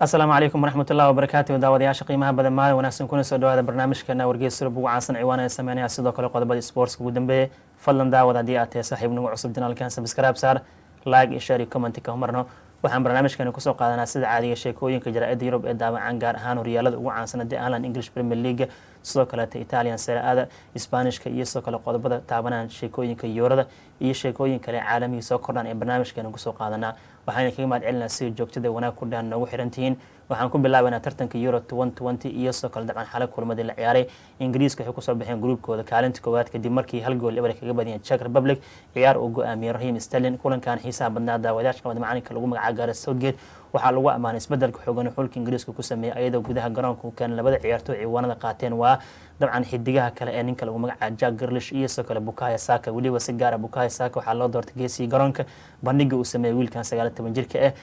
asalaamu calaykum waraxmatullahi wabarakaatu daawadayaasha qiimaha badan maalin wanaagsan kuna soo dhawaada barnaamijkeena wargeys surub ugu caansan ciwaan ee sameynaya sidoo kale qodobadii sportska ugu dambeeyey fadlan daawad haddii aad tahay saaxiib nagu cusub janaalkan sabscribe saar like iyo share iyo comment ka marno waxaan barnaamijkeena kusoo qaadanaa sida caadiga sheekooyinka jaraa'idda yurub ee daawacan gaar ahaan horyaalada ugu caansan haddii ahlan english premier league sidoo kaleeta italian seraada sbaanishka iyo sidoo kale qodobada taabanaan sheekooyinka yoorada iyo sheekooyin kale caalamiga soo kordhaan ee barnaamijkeena kusoo qaadanaa waxaana kaga mahad celinaa sida joogtada wanaag ku dhahan noogu xirantihiin waxaan ku bilaabaynaa tartanka euro iyo sidoo kale dabcan xale kulmadii la ciyaaray ingiriiska waxay kusoo baxeen gruubkooda kaalinta koowaad kadib markii hal gool eber kaga badiyeen czech republic ciyaar uu go-aamiyey rahim sterlin kulankan xiisaha badnaa daawadayaashka mad macalinka lagu magaca gaara southgate waxaa lagu ammaanay isbedelka xoogan xulka ingiriiska ku sameeyey ayadoo gudaha garoonka u keenay labada ciyaartooy ciwaanada qaateen waa dabcan xidigaha kale ee ninka lagu magacaabo jack garlish iyo sidoo kale bukaya saka weliba si gaara bukaya saka waxaa loo doortay geesii garoonka bandhiga uu sameeyey wiilkan sagaal toban jirka ah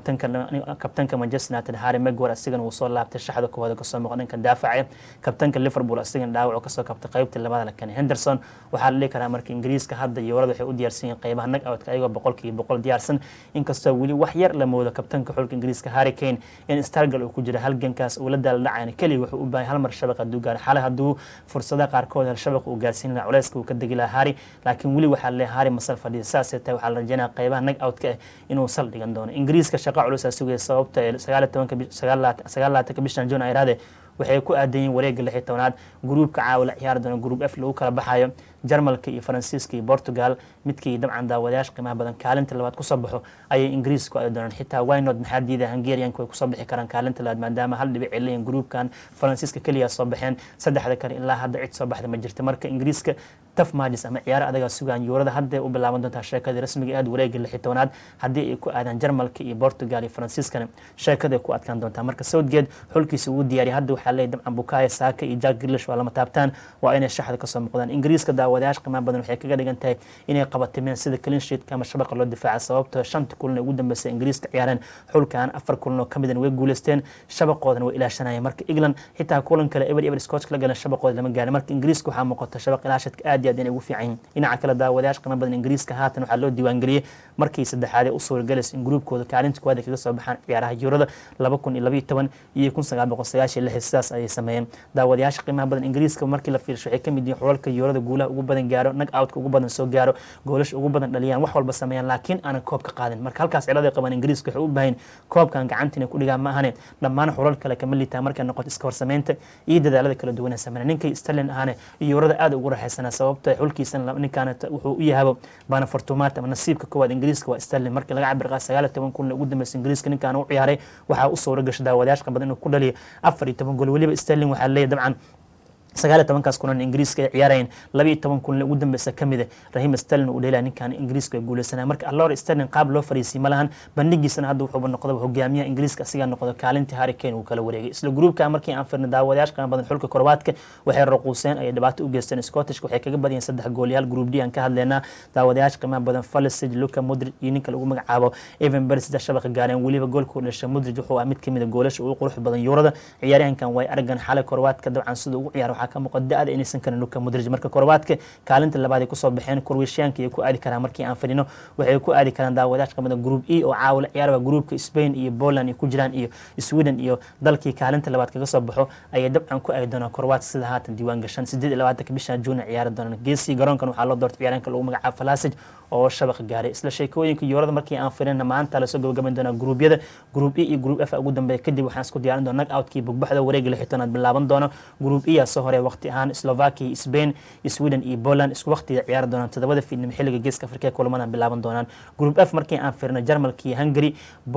kabtanka manchester united harry megwar asigana uu soo laabtay shaxda koowaad kasoo muuqa dhanka daafaca kabtanka liverpool asigana dhaawac kasoo kabtay qaybtii labada la keenay henderson waxaa la dhihi karaa marka ingiriiska hadda yoorada waxay u diyaarsan yihiin qeybaha nag outka ayagoo boqolkiiba boqol diyaarsan inkastoo weli wax yar la moodo kabtanka xulka ingiriiska harry kane in stargal uu ku jira halgankaas uu la daala dhacayna keliya wuxuu u baahay hal mar shabaq hadduu gaaro xale hadduu fursadaha qaarkood hel shabaq uu gaarsiin lahaa culeyska uu ka degi lahaa harry laakiin weli waxaa leeyahay harry masal fadhiya saasay tahay waxaa la rajeynaya qeybaha nag outka ah inuu sal dhigan doono ingiriiska shaqa culusaa sugaya sababta ee sagaal tobanka sagaal laatanka bishan june ayraade waxay ku aadanyiin wareega lix iyo tobnaad gruubka caawa la ciyaari doona gruub f lagu kala baxayo jarmalka iyo faransiiska iyo portugal midkii dabcan daawadayaasha qiimaha badan kaalinta labaad kusoo baxo ayay ingiriis ku aadi doonaan xitaa wynod maxaa diida hungarianka way kusoo bixi karaan kaalinta labaad maadaama hal dhibic celiyan gruubkan faransiiska keliya soo baxeen saddexda kale ilaa hadda cid soo baxda ma jirta marka ingiriiska taf majis ama ciyaaro adagaa sugaan yuurada hadday u bilaaban doontaa sheekadii rasmiga aad wareega lix iyo tobnaad haddii ay ku aadaan jarmalka iyo portugal iyo faransiiskana sheekaday ku adkaan doontaa marka southgate xulkiisa ugu diyaariya hadda waxaa leeyahy dabcan bukaya saaka iyo jack grilish waa lama taabtaan waa inay shaxda kasoo muuqdaan ingiriiska daawadayaasha qiimaha badan waxay kaga dhigan tahay inay qabatimeen sida cleansheetka ama shabaqa loo difaaca sababtoo shanta kulan ee ugu dambeysay ingiriiska ciyaareen xulkan afar kulan oo kamidana way guuleysteen shabaqoodana way ilaashanayeen marka england xitaa kulan kale eber eber scotch la galeen shabaqooda lama gaarin marka ingiriiska waxaa muuqata shabaq ilaashadka aad iyo aad inay ugu fiican yihin dhinaca kale daawadayaasha qiimaha badan ingiriiska haatan waxaa loo diiwaangeliyey markii saddexaad ee u suuragalaysa in gruubkooda kaalinta koowaad ay kaga soo baxaan ciyaaraha yurada laba kun iyo labayo toban iyo kun sagaal boqol sagaashiyo lix sidaas ayay sameeyeen daawadayaasha qiimaha badan ingiriiska markii la fiirsho waxay kamid yihiin xulalka yurada guulaha ugu badan gaaro nag outka ugu badan soo gaaro goolasha ugu badan dhaliyaan wax walba sameeyaan laakiin aanan koob ka qaadin marka halkaas cilada qaban ingiriiska waxay u baahayn koobkan gacanta inay ku dhigaan ma ahane dhammaan xulal kale kama liitaa markay noqoto iska horsameynta iyo dadaalada kala duwan ee sameeya ninkay sterlin ahane yurada aad ugu raxaysanaa sababta xulkiisan ninkaan wuxuu u yahabo baana fortumaat ama nasiibka koowaad ingiriiska waa sterlin markii laga cabir qaa sagaal iyo toban kun ugu dambeysay ingiriiska ninkaan u ciyaaray waxaa u suura gashay daawadayaashka badan inuu ku dhaliyo afar iyo toban gool weliba sterlin waxaa leeyahy dabcan sagaal iyo tobankaas kulan ingiriiska ay ciyaarayeen laba iyo toban kulan ugu dambeysa kamid a rahim sterlin uu dheelaya ninkan ingiriiska ay guuleysanaya marka allor sterlin qaab loo fariisiyay ma lahan bandhigiisana hadda wuxuuba noqdaba hogaamiyaha ingiriiska asigaa noqdo kaalintii harry kane uu kala wareegay isla gruubka markii aan firnay daawadayaasha qiimo badan xulka korwaadka waxay raquuseen ayay dhibaato u geysteen scottishka waxay kaga badiyeen saddex goolyaal gruub d aan ka hadleynaa daawadayaasha qiimaha badan falisig luka mudrid iyo ninka lagu magacaabo evan bersida shabaqa gaareen weliba goolkuu dhashay mudrid wuxuu ah mid kamid a goolasha ugu qurux badan yuurada ciyaaryahankan way aragan xalay korwaadka dabcan sida ugu ciyaar waxaa ka muuqda da-da inaysan karin luka mudrij marka korwaadka kaalinta labaad ay kusoo baxeen kurwishiyaanka ay ku aadi karaan markii aan fadhino waxay ku aadi karaan daawadayash qamada group e oo caawila ciyaaraba gruupka spain iyo poland ay ku jiraan iyo sweden iyo dalkii kaalinta labaad kaga soo baxo ayay dabcan ku aadi doonaan korwaadka sida haatan diiwaan gashan sideed iyo labaatanka bisha juuna ciyaari doonaan geesii garoonkan waxaa loo doortay ciyaaryaanka lagu magacaabo falasij oo shabaq gaaray isla sheekooyinka yoorada markii aan firina maanta lasoo gabagaban doonaa gruubyada gruub e iyo gruub f ugu dambeeya kadib waxaan isku diyaarin doona nag outkii bugbaxda wareega lixitanaad bilaaban doono gruub e yaa soo horey waqti ahaan slovakia spain sweden iyo poland isku waqtiga ciyaari doonaan todobada fiidnimo xilliga geeska afrika kulamadan bilaaban doonaan gruub f markii aan firino jarmalka iyo hungary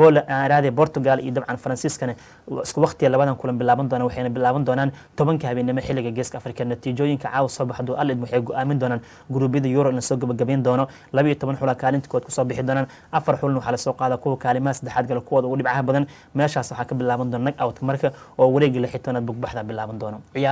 raade portugal iyo dabcan faransiiskana isku waqtiga labadan kulan bilaaban doonaan waxayna bilaaban doonaan tobanka habeenimo xilliga geeska afrika natiijooyinka caawa soo baxdo alid waxay go-aamin doonaan gruubyada euro lasoo gabagabayn doono laba iyo toban xula kaalinta kood kusoo bixi doonaan afar xulna waxaa lasoo qaada kuwa kaalimaha saddexaad gala kuwooda ugu dhibcaha badan meeshaas waxaa ka bilaaban doona nag out marka oo wareegi lixitoonaad bugbaxda bilaaban doono ciyaaraha international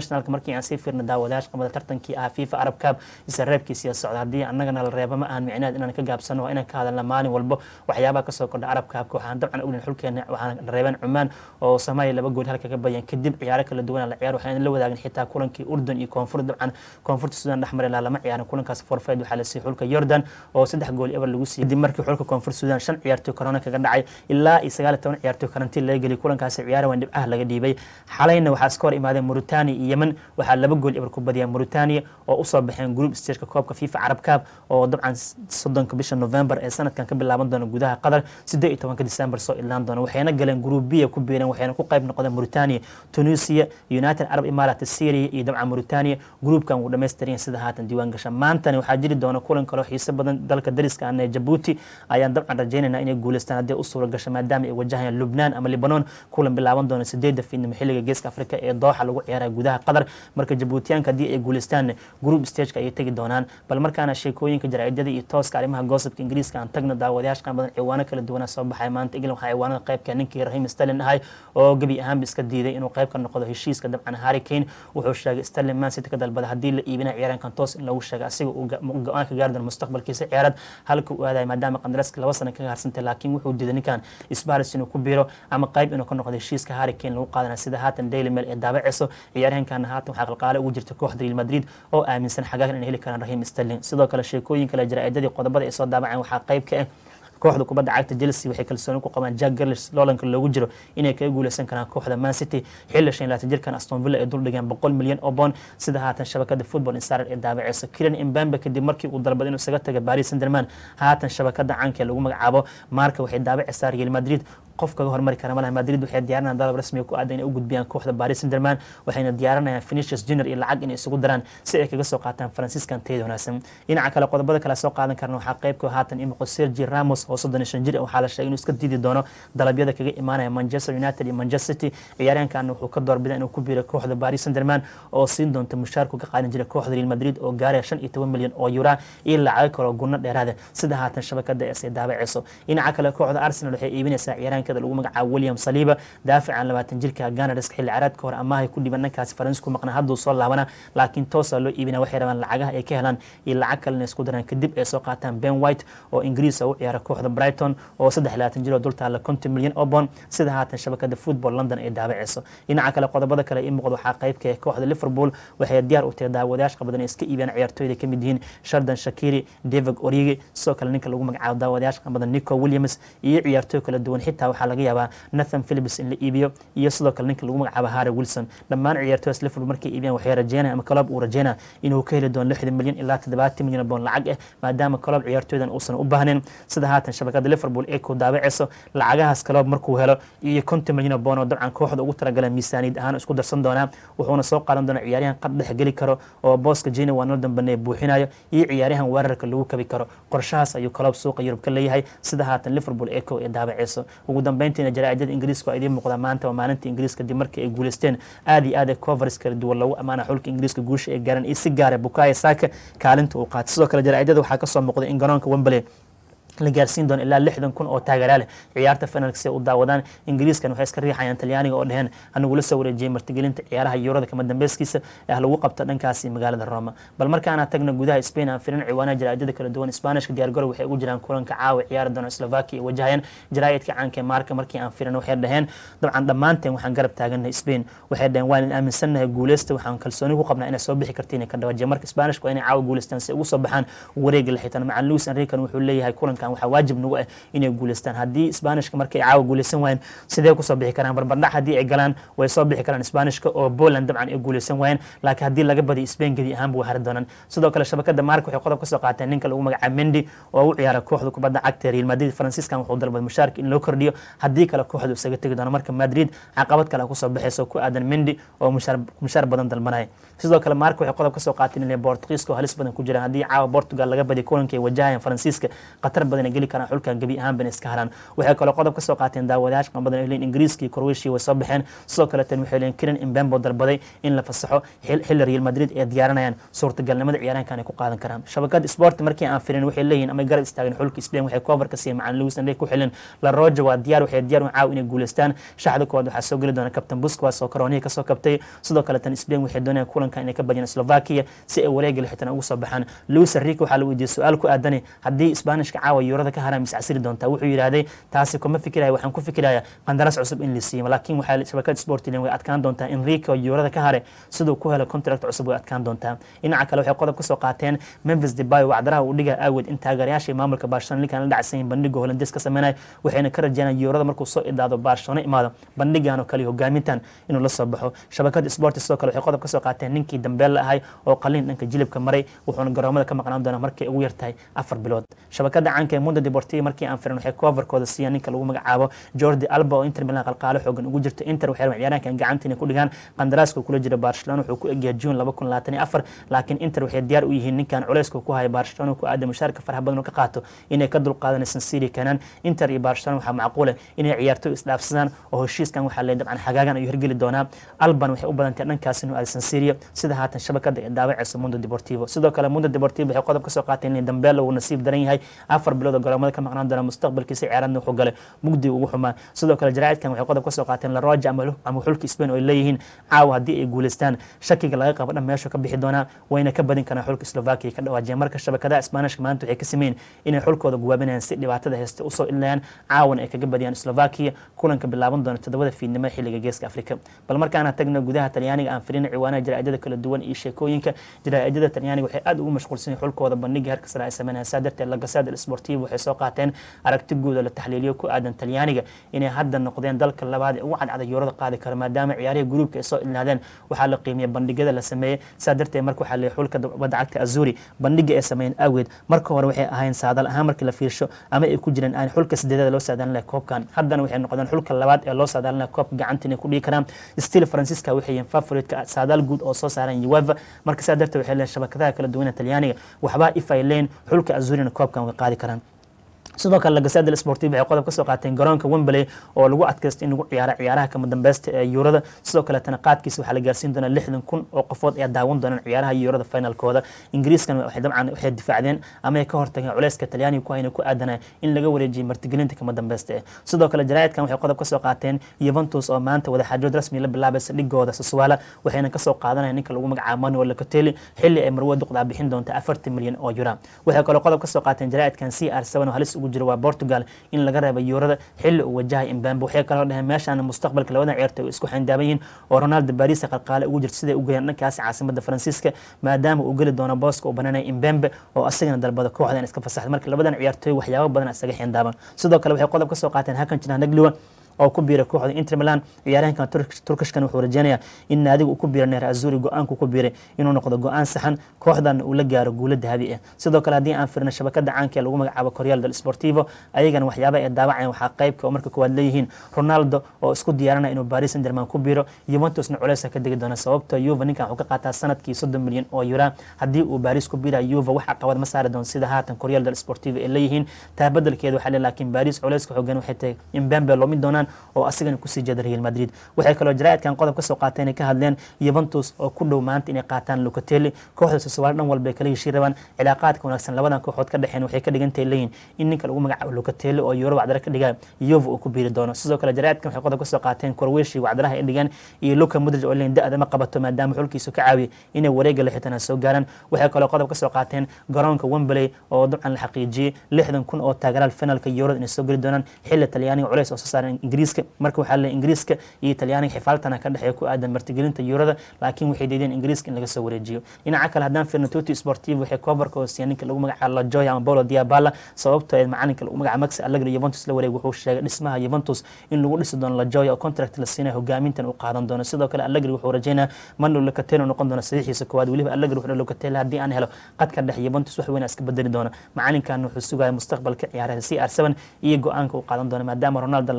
internationalka markii aan sii fiirna daawadayaasha qabada tartankii ah fifa arab cup isa reebkiisiya socda haddii annagana la reeba ma ahan micnaheed inaan ka gaabsano waa inaan ka hadalna maalin walbo waxyaabaha kasoo kordha arab cupka waxaan dabcan ognayn xulkeena waxaan reebeen cumaan oo soomaaliya laba gool halka ka badiyeen kadib ciyaaro kala duwan la ciyaar waxaan la wadaagin xitaa kulankii urdun iyo koonfur dabcan koonfurta sudan dhex mari laha lama ciyaarin kulankaas forfeed waxaa la siiyey xulka yordan oo saddex gool eber lagu siiyey kadib markii xulka koonfur sudan shan ciyaartoy korona kaga dhacay ilaa iyo sagaal iyo toban ciyaartoy karantiin laga geliyay kulankaasi ciyaara waan dhibcaha laga dhiibay xalayna waxaa iska hor imaadeen mauritania iyo yemen waxaa laba gool eber ku badiyeen mauritania oo usoo baxeen group stageka koobka fifa carab cup oo dabcan soddonka bisha november ee sanadkan ka bilaaban doona gudaha qatar siddeed iyo tobanka december soo ilaan doona waxayna galeen group b ku biireen waxayna ku qayb noqdeen mauritania tunisia united arab imarat syria iyo dabcan mauritania groupkan wuu dhammaystiran sida haatan diiwaan gasha maantana waxaa jiri doona kulan kaloo xiiso badan dalka dariska ah ee jabuuti ayaan dabcan rajaynaynaa inay guuleystaan haddii u suura gasha maadaama ay wajahayaan lubnaan ama libanon kulan bilaaban doona sideedda fiidnimo xilliga geeska afrika ee dooxa lagu ciyaaraya gudaha qatar marka jabuutiyaanka haddii ay guuleystaan group stageka ayay tegi doonaan bal markaana sheekooyinka jaraa'idada iyo tooska arrimaha goosabka ingiriiska aan tagno daawadayaasha qaan badan ciwaano kala duwanaa soo baxay maanta england waxaa ciwaanada qaybka ninkii rahim sterlin ahay oo gebi ahaanba iska diiday inuu qayb ka noqdo heshiiska dabcan harry kane wuxuu sheegay sterlin man city ka dalbada haddii la iibina ciyaaraankan toos in lagu sheegay asiga uu go-aan ka gaari doono mustaqbalkiisa ciyaarad halka uu aadaya maadaama qandaraaska laba sana kaga harsantay laakiin wuxuu diiday ninkan isbaris inuu ku biiro ama qayb inuu ka noqdo heshiiska harry kane lagu qaadanaya sida haatan daily mail ee daabaceyso ciyaaryahankana haatan waxaa qalqaale ugu jirta kooxda real madrid oo aaminsan xagaagan inay heli karaan rahim sterling sidoo kale sheekooyin kale jaraa'idadii qodobada ay soo daabaceen waxaa qayb ka ah kooxda kubadda cagta chelsea waxay kalsooni ku qabaan jack garlish loolanka loogu jiro inay kaga guuleysan karaan kooxda man city xilli shan laatan jirkan aston villa ay dul dhigeen boqol milyan oo bond sida haatan shabakada football insider ee daabaceysa kiran imbambe kadib markii uu dalbaday inuu isaga taga paris sanderman haatan shabakada caanka ee lagu magacaabo marka waxay daabaceysaa real madrid qof kaga hormari kara malaha madrid waxay diyaarinayaan dalab rasmiga ku aadan inay u gudbiyaan kooxda paris sanderman waxayna diyaarinayaan finishers junior iyo lacag inay isugu daraan si ay kaga soo qaataan franciscan tayada wanaagsan dhinaca kale qodobada kale soo qaadan karna waxaa qaybka haatan imaqo sergi ramos oo soddon iyo shan jir waxaa la sheegay inuu iska diidi doono dalabyada kaga imaanaya manchester united iyo manchester city ciyaaryahankan wuxuu ka doorbida inuu ku biiro kooxda paris sanderman oo siin doonta mushaarku ka qaadan jiray kooxda real madrid oo gaaraya shan iyo toban milyan oo yura iyo lacago kaloo gunno dheeraada sida haatan shabakada es ay daabaceyso dhinaca kale kooxda arsenal waxay iibinaysaa ciyaaryahankada lagu magacaabo william saliba daafican labaatan jirka ganarska xilli caraadka hore amaahay ku dhiban dhankaasi faransi ku maqnaa hadduu soo laabana laakiin toosa loo iibina waxay rabaan lacagaha ay ka helaan iyo lacag kalena isku daraan kadib ay soo qaataan ben white oo ingiriis u ciyaara kooxda brighton oo saddex labaatan jir oo dul taalla konton milyan oo bond sida haatan shabakada football london ay daabaceyso dhinaca kale qodobada kale ii muuqda waxaa qaybka kooxda liverpool waxay diyaar u tahay daawadayaasha qabadan iska iibiyaan ciyaartooyda ka mid yihiin shardan shakiri david origi sidoo kale ninka lagu magacaabo daawadayaasha qabadan nico williams iyo ciyaartooy kala duwan xitaa waxaa laga yaabaa nathan philips in la iibiyo iyo sidoo kale ninka lagu magacaabo harry wilson dhammaan ciyaartooydaas liverpool markay iibiyaan waxay rajeynaya ama club uu rajeynaya inuu ka heli doono lixdan milyan ilaa toddobaatan milyan oo bond lacag ah maadaama club ciyaartooydan uusan u baahnayn sida haatan shabakada liverpool ee ku daabaceyso lacagahaas club markuu helo iyo konton milyan oo bond oo dabcan kooxda ugu talagaleen miisaaniyad ahaan isku darsan doonaa wuxuuna soo qaadan doonaa ciyaaryahan qad dhex geli karo oo booska jina waa noo dambaneye buuxinayo iyo ciyaaryahan weerarka lagu kabi karo qorshahaas ayuu club suuqa yurub ka leeyahay sida haatan liverpool ee kow ee daabaceyso ugu dambeyntiina jaraa'idada ingiriiska waa idiin muuqdaa maanta waa maalinta ingiriiska dib markii ay guuleysteen aad iyo aad ee covers kala duwan lagu amaana xulka ingiriiska guusha ay gaareen iyo si gaara bukaaya saaka kaalinta uu qaatay sidoo kale jaraa'idada waxaa kasoo muuqday in garoonka wembley la gaarsiin doono ilaa lixdan kun oo taageera leh ciyaarta finalka si ay u daawadaan ingiriiskan waxay iska riixayaan talyaaniga oo dheheen hanagu la soo wareejiyey martigelinta ciyaaraha yuurada kama dambeyskiisa ee lagu qabto dhankaasi magaalada roma bal markaana tagna gudaha spain aan firin ciwaanaha jaraa'idada kala duwan sbaanishka diyaargarow waxay ugu jiraan kulanka caawa ciyaari doona slovakia wajahayaan jaraa'idka caanka ee maarka markii aan firin waxay dhaheen dabcan dhammaanteen waxaan garab taagannahay spain waxay dhaheen waan aaminsannahay guuleysta waxaan kalsooni ku qabnaa inay soo bixi kartiin ka dhawajiya marka sbaanishka waa inay caawa guuleystaan si ugu soo baxaan wareega la xitaan macan luis enrican wuxuu leeyahay kulankan waxaa waajib nagu ah inay guuleystaan haddii sbaanishka markay caawa guuleysan waayeen sidee kusoo bixi karaan barbardhac haddii ay galaan way soo bixi karaan sbaanishka oo poland dabcan ay guuleysan waayeen laakiin haddii laga badiyo spain gebi ahaanba way hari doonaan sidoo kale shabakada mark waxay qodob kasoo qaateen ninka lagu magacaabo mendi oo u ciyaara kooxda kubadda cagta real madrid franciscan wuxuu dalbaday mushaarka in loo kordhiyo haddii kale kooxdu isaga tegi doono marka madrid caqabad kale kusoo baxayso ku aadan mendi oo mushaar badan dalbanaya sidoo kale mark waxay qodob kasoo qaateen inay bortugiiska oo halis badan ku jiraan haddii caawa portugal laga badiyo kulankay wajahayaan faransiiska khatar badan badan ay geli karaan xulkan gebi ahaanban iska haraan waxay kaloo qodob ka soo qaateen daawadayaasha qan badan ay leeyihin ingiriiska iyo croatia way soo baxeen sidoo kale tan waxay leeyihin kiran imbembo dalbaday in la fasaxo xilli real madrid ay diyaaranayaan suurtagalnimada ciyaaraankan ay ku qaadan karaan shabakada sport markii aan firin waxay leeyihin ama garab istaageen xulka spain waxay cover ka siiyeen macalin lewis andey ku xilin la roja waa diyaar waxay diyaar u caaw inay guuleystaan shaxda koowaad waxaa soo geli doona captain busquets oo karoonihi kasoo kabtay sidoo kale tan spain waxay doonayaan kulanka inay ka badiyaan slovakia si ay wareega lixitan ugu soo baxaan lewis enrique waxaa la weydiiyey su-aal ku aadanay haddii isbaanishka caawa yuurada ka haraan miscasiri doontaa wuxuu yidhaahday taasi kuma fikiraya waxaan ku fikiraya qandaraas cusub in la siiyo laakiin waxaa shabakada sportilen way adkaan doontaa enrique oo yuurada ka hare siduu ku helo contract cusub way adkaan doontaa dhinaca kale waxay qodob ka soo qaateen memphis debay wacdaraha uu dhigaa aawed in taageerayaasha maamulka barcelona linkan la dhacsan yihin bandhiga holandes ka sameynaya waxayna ka rajeynayaan yuurada markuu soo idaado barcelona imaado bandhigan oo kale hogaamintan inuu la soo baxo shabakada sport sidoo kale waxay qodob ka soo qaateen ninkii dambeel la ahay oo qaliin dhanka jilibka maray wuxuuna garoomada ka maqnaan doonaa markay ugu yartahay afar bilood shabakada caanka ee mundo deportiva markii aan firin waxay coverkooda siiyaan ninka lagu magacaabo jordi alba oo inter milan qalqaalo xoogan ugu jirta inter waxay rabaan ciyaaraankan gacanta inay ku dhigaan qandaraaska kula jira barcelona wuxuu ku egyahay june laba kun labaatan iyo afar laakiin inter waxay diyaar u yihiin ninkan culeyska ku haya barcelona ku aada mushaarka faraha badan oo ka qaato inay ka dulqaadanaysan siri kanaan inter iyo barcelona waxaa macquule inay ciyaartoy isdhaafsadaan oo heshiiskan waxaa leeyahay dabcan xagaagan ayuu hirgeli doonaa alban waxay u badantay dhankaas inuu aadsan siria sida haatan shabakada ee daawaceysa mundo deportivo sidoo kale mundo deportivo waxay qodob ka soo qaateen in dambeelo uu nasiib daran yahay afar bilood oo garoomada ka maqnaan doona mustaqbalkiisa ciyaaradna wuxuu galay mugdi ugu xumaa sidoo kale jaraa'idkan waxay qodob ka soo qaateen la roja ama xulka spain oo ay leeyihiin caawa haddii ay guuleystaan shakiga laga qabo dhan meeshu ka bixi doonaa wayna ka badin karaan xulka slovakia ka dhawaajiyeen marka shabakadaha isbaanishka maanta waxay ka sameeyeen inay xulkooda guwaabinayaan si dhibaatada haysta usoo ilinayaan caawana ay kaga badiyaan slovakia kulanka bilaaban doona toddobada fiidnimo xilliga geeska afrika bal markaana tagno gudaha talyaaniga aan firina ciwaanaha jaraa'idada kala duwan iyo sheekooyinka jaraa'idada talyaaniga waxay aad ugu mashquulsan yihin xulkooda bandhiga heerka sare ay sameynayaan saa darteed lagasada sportivo waxay soo qaateen aragti guud oo la taxliiliyo ku aadan talyaaniga inay hadda noqdeen dalka labaad ee ugu cadcada yuurada qaadi kara maadaama ciyaarihii gruubka ay soo ilnaadeen waxaa la qiimiyey bandhigyada la sameeyey saa darteed marka waxaa leeyahay xulka badda cagta azuri bandhiga ay sameeyeen awgeed marka hore waxay ahayn saadal ahaan markii la fiirsho ama ay ku jireen aan xulka sideedada loo saadaalin lahay koobkan haddana waxay noqdeen xulka labaad ee loo saadaalin lahay koobka gacanta inay ku dhigi karaan still francisca waxay yihiin favoritka saadaal guud oo soo saaran ueva marka saa darteed waxay leeyihin shabakadaha kala duwan ee talyaaniga waxbaa if ay leyn xulka azurina koobkan way qaadi karaan sidoo kale lagasada sportiv waxay qodob ka soo qaateen garoonka wembley oo lagu adkaysta in lagu ciyaaro ciyaaraha kama dambeysta ee yuurada sidoo kaletana qaadkiisa waxaa la gaarsiin doonaa lixdan kun oo qofood ayaa daawan doonaan ciyaaraha yuurada finalkooda ingiriiskan waxay dabcan waxay difaacdeen ama ay ka hortageen culeyska talyaaniga ku hayna ku aadanaya in laga wareejiyay martigelinta kama dambeysta eh sidoo kale jaraa'idkan waxay qodob ka soo qaateen yuventus oo maanta wadaxaajood rasmi la bilaabaysa dhigooda saswala waxayna kasoo qaadanaya ninka lagu magacaabo manuel locatelli xilli ay marwe duqdaa bixin doonta afartan milyan oo yura waxay kaloo qodob ka soo qaateen jaraa'idkan c r seven oo halis ugu jiro waa portugal in laga reeba yuurada xilli uu wajahay imbambe waxay kaloo dhaheen meeshaan mustaqbalka labadan ciyaartoy ay isku xindaaban yihiin oo ronaldo baris qalqaale ugu jirta siday u geeyaan dhankaas caasimada faransiiska maadaama uu geli doono booska uu bananaya imbembe oo asagana dalbada kooxdan iska fasaxday marka labadan ciyaartoy waxyaabo badan isaga xindaaban sidoo kale waxay qodob ka soo qaateen hakan jiraan nagliwa oo ku biiray kooxda inter milan ciyaaryahankan turkishkan wuxuu rajeynayaa in naadiga uu ku biiray neer azuri go-aanku ku biiray inuu noqdo go-aan saxan kooxdan uu la gaaro guulo dahabi ah sidoo kale haddii aan firna shabakada caanka ee lagu magacaabo correal del sportivo ayagana waxyaaba ay daawacayaan waxaa qaybka oo marka koowaad leeyihiin ronaldo oo isku diyaaranaya inuu paris saint germain ku biiro juventusna culeysa ka degi doona sababto yuva ninkan wuxuu ka qaataa sanadkii soddon milyan oo yura haddii uu paris ku biira yuva wax caqabad ma saari doon sida haatan correal del sportivo ay leeyihiin taa bedelkeeda waxaa le laakiin paris culeyska xoogan waxay tahay imbembe loomi doonaan oo asigana kusii jeeda real madrid waxay kaloo jaraa'idkan qodob ka soo qaateen inay ka hadleen yuventus oo ku dhow maanta inay qaataan locatelli kooxda soswaal dhan walba ay kala heshii rabaan cilaaqaadka wanaagsan labadan kooxood ka dhexeen waxay ka dhigantahay leeyihin in ninka lagu magacaabo locatelli oo euro wacdara ka dhigaa yuva uu ku biiri doono sidoo kale jaraa'idkan waxay qodob ka soo qaateen korweshi wacdaraha ay dhigaan iyo luka mudrij oo leeyihin da-da ma qabato maadaama xulkiisu ka caawiya inay wareega lixitana soo gaaraan waxay kaloo qodob ka soo qaateen garoonka wembley oo dabcan la xaqiijiyey lixdan kun oo taageraal finalka eurada inay soo geli doonaan xilli talyaaniga culeys oo soo saaran ingiriiska marka waxaa leeyahay ingiriiska iyo talyaaniga xifaaltana ka dhexeeya ku aadan martigelinta yuurada laakiin waxay diideen ingiriiska in laga soo wareejiyo dhinaca kale haddaan firno tuti sportivo waxay coverka hoosiya ninka lagu magacaabo lajoya ama paulo diabala sababtoo ee macalinka lagu magacaabo max allegri juventus la wareeg wuxuu sheegay dhismaha juventus in lagu dhisi doono lajoya oo contract la siinayo hogaamintan uu qaadan doono sidoo kale allegri wuxuu rajeynaya manu locatelli noqon doona saxiixiisa koowaad weliba allegri wuxuu locatelli haddii aan helo qadka dhex juventus wax weyn iska bedeli doona macalinkan wuxuu sugaya mustaqbalka ciyaaraha c r seven iyo go-aanka uu qaadan doono maadaama ronaldo laga rabo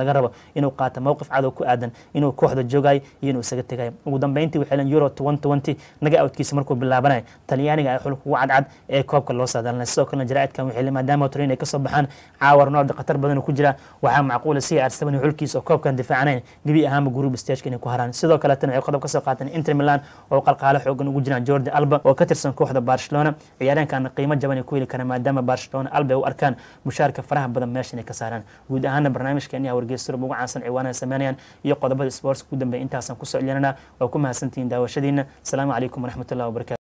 inuu qaato mowqif cadow ku aadan inuu kooxda joogayo iyo inuu isaga tegayo ugu dambeyntii waxay leen euro naga outkiisa markuu bilaabanaya talyaaniga ay xulka ugu cadcad ee koobka loo saadaalinay sidoo kalena jaraa'idkan waxay leen maadaama torin ay kasoo baxaan caawa ronaldo khatar badan ku jira waxaa macquula si arsaban xulkiisa oo koobkan difaacanayn gebi ahaanba group stageka inay ku haraan sidoo kaleetana waxay qodob kasoo qaateen inter milan oo qalqaalo xoogan ugu jiraan jordi alba oo ka tirsan kooxda barcelona ciyaareenkan qiimo jaban ay ku heli karaan maadaama barcelona alba ay u arkaan mushaarka faraha badan meesha inay ka saaraan guud ahaana barnaamijkeeni aa wargeysurub ugu caansan ciwaanaha sameynayaan iyo qodobada sports ugu dambeya intaasaan kusoo celinana waa ku mahadsantihiin daawashadiina asalaamu calaykum waraxmatullahi wabarakatu